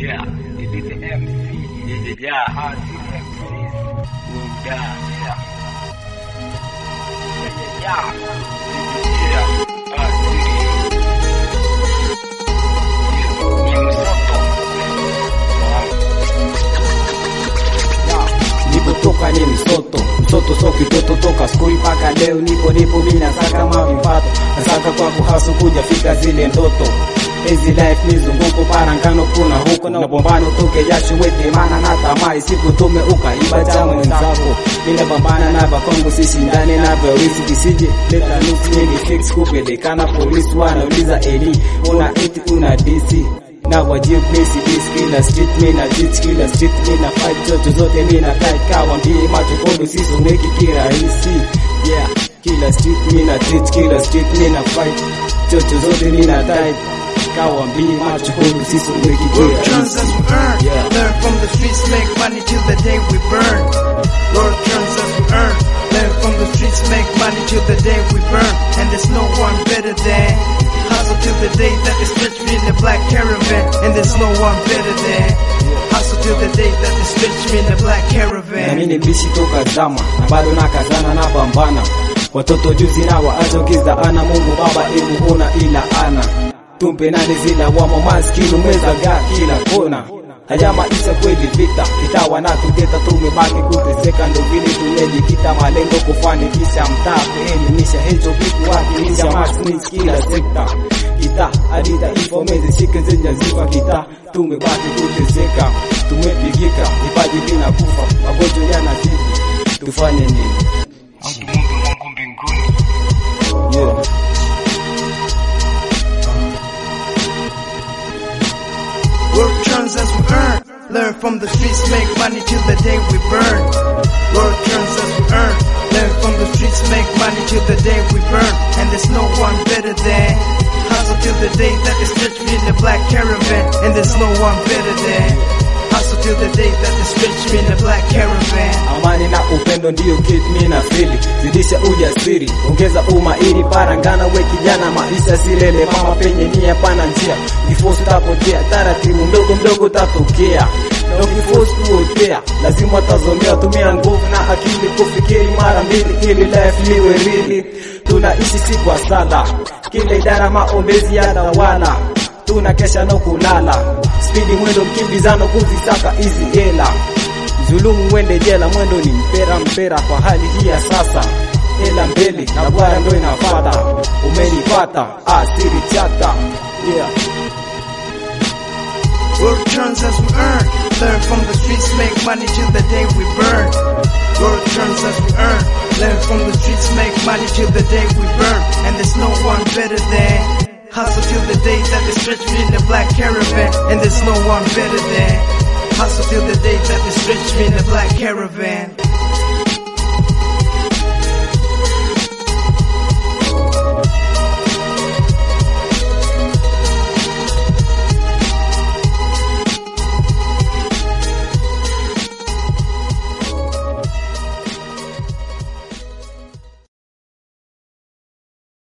Yeah, it is the MC. Yeah, hard MCs will die. Yeah. Yeah, yeah, yeah. Yeah, hard Yeah, ni msoto. Nilipotoka ni msoto msoto so kitoto toka skuli mpaka leo nipo nipo mimi nasaka mavipato nasaka kwa kuhasu kuja fika zile ndoto Easy life mizunguko parangano kuna huko na bombano toke jasho wete mana na tamai siku tume ukaiba cha mwenzako mina pambana na bakongo sishindane na vawisi kisije leta nusu ni fix kupelekana polisi wanauliza eli una iti una DC na wajibu misi dis kila street mina teach kila street mina fight chocho zote mina tight kawa mbie macho kondo sisomeki kirahisi yeah kila street mina teach kila street mina fight chocho zote mina tight kawa mbie macho kondo sisomeki Work turns as we earn. Yeah. Learn from the streets, make money till the day we burn. Work turns as we earn. Learn from the streets, make money till the day we burn. And there's no one better than. Hustle till the day that they stretch me in the black caravan. And there's no one better than. Hustle till the day that they stretch me in the black na caravan. mimi bishi toka zama na bado nakazana na pambana watoto juzi na waacho kiza ana Mungu baba imu una ila ana tumpe nani zila wamo maskini mweza ga kila kona haya maisha kweli vita itawa na tugeta tumebaki kuteseka ndo vile tumejikita malengo kufanikisha mtaa kuelimisha hicho kitu wakilisha masnis kila sekta kita hadi taifa mezishike zenye zifa kita tumebaki kuteseka tumepigika vipaji vinakufa magonjwa yanazidi tufanye nini Mungu Mungu mbinguni. yeah. Work turns as we earn. Learn from the streets, make money till the day we burn. Work turns as we earn. Learn from the streets, make money till the day we burn. And there's no one better than. Hustle till the day that they stretch me in the black caravan. And there's no one better than. Hustle till the day that they stretch me in the black caravan. amani na upendo ndiyo kit mi na fili zidisha ujasiri ongeza umairi parangana we kijana maisha silele mama penye nia pana njia kifosi tapotea taratibu mdogo mdogo tatokea na ukifosi kuotea lazima tazomea tumia nguvu na akili kufikiri mara mbili ili life liwe rili tunaishi si kwa sala kila idara maombezi ya tawala tuna kesha no kulala spidi mwendo mkimbizano kuzisaka hizi hela Zulumu wende jela, mwendo ni mpera mpera kwa hali hii ya sasa. Hela mbele na bwara ndo inafata, umenipata asiri chata yeah. Work turns as we earn. Learn from the streets, make money till the day we burn. Work turns as we earn. Learn from the streets, make money till the day we burn. And there's no one better than. Hustle till the day that they stretch me in the black caravan. And there's no one better than. Hustle till the day that they stretch me in the black caravan.